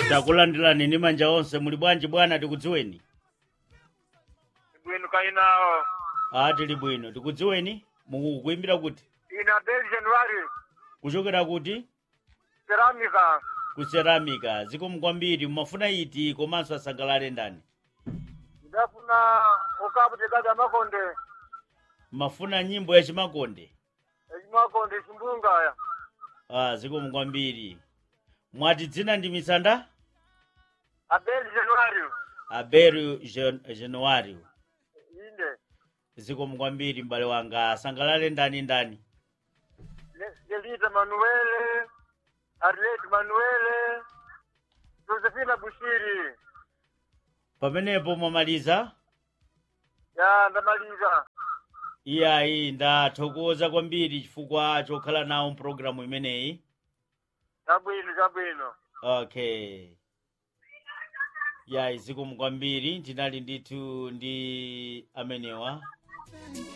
takulandirani ndi manja onse muli bwanji bwana tikudziweni bwino kainawo a tili bwino tikudziweni mukuimbira kuti ina del january kuchokera kuti ceramica ku ceramica zikomo kwambiri mumafuna iti komanso asangalale ndani ndafuna ukaputikazi amakonde mafuna nyimbo ya chimakonde echimakonde chimbungaya ah zikomo kwambiri mwati dzina ndi misanda abel january abel Jan- januario inde zikomo kwambiri m'bale wanga asangalale ndani ndani Le- delita manuele arlet manuele josefina bushiri pamenepo mwamaliza ya ndamaliza iyayi ndathokoza kwambiri chifukwa chokhala nawo mpulogalamu imeneyi chabwino chabwino okay yayi zikomo kwambiri tinali ndithu ndi amenewa